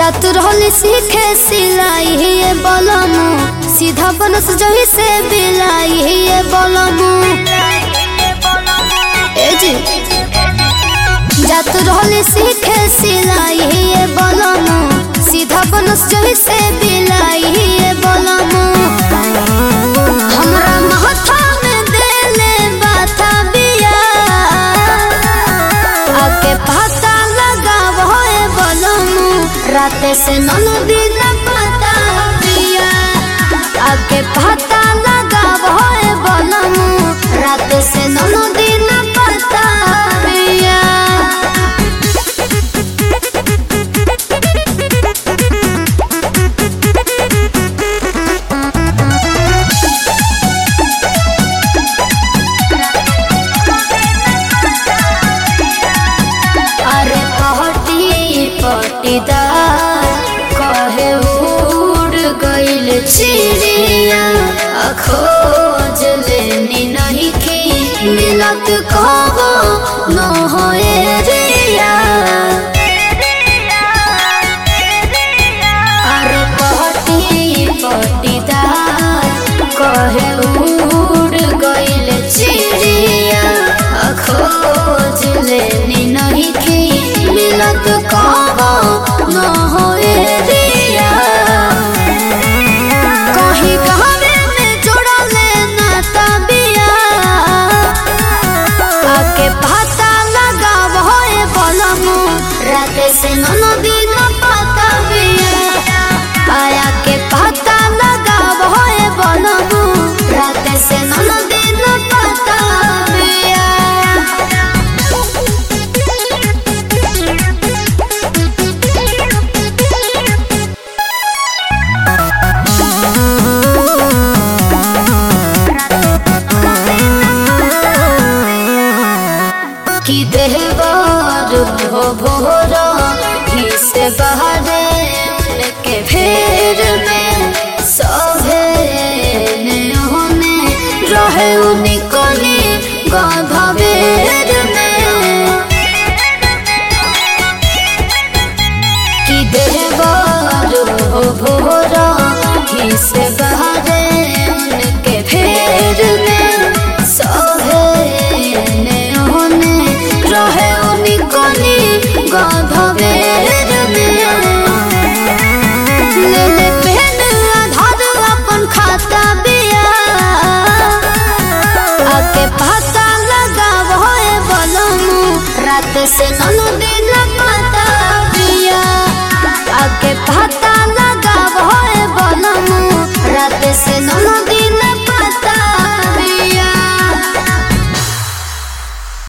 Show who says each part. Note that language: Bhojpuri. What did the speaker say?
Speaker 1: जात रहली सीखे सिलाई ये बोलमु सीधा बनस जही से बिलाई ये बोलमु ए जी जात रहली सीखे सिलाई ये बोलमु सीधा बनस जही से बिलाई ये बोलमु हमरा माथा में देले बाथा बिया आके पता लगाव होए बोलमु राते से ननु दिन पता बिया आके पता लगाव होए बोलमु राते से ननु दिन पता बिया अरे पहटी पटीदार कहे उड़ गइल चिड़िया आ खोज लेनी नहीं की मिलत कहो न होए रिया अरे पहटी पटीदार कहे उड़ गइल चिड़िया आ खोज लेनी नहीं की मिलत कहो न होए रिया कहीं कहवे में जोड़ा लेना तबिया आके पता लगाव होए बोलमु राते से ननो दिन पता बिया आया के पता लगाव होए बोलमु राते से ननो दिन पता बिया कि देहबार हो भोर ही से बहरे उनके फेर में सभे होने रहे उनिकली गधबेर में कि देहबार हो भोर ही से बहरे उनके फेर में सभे होने रहे उनिकली गधबेर में ले ले पेन आधार अपन खाता बिया आके पता लगाव होए बोलमु रात से ननु दिन पता बिया आके पता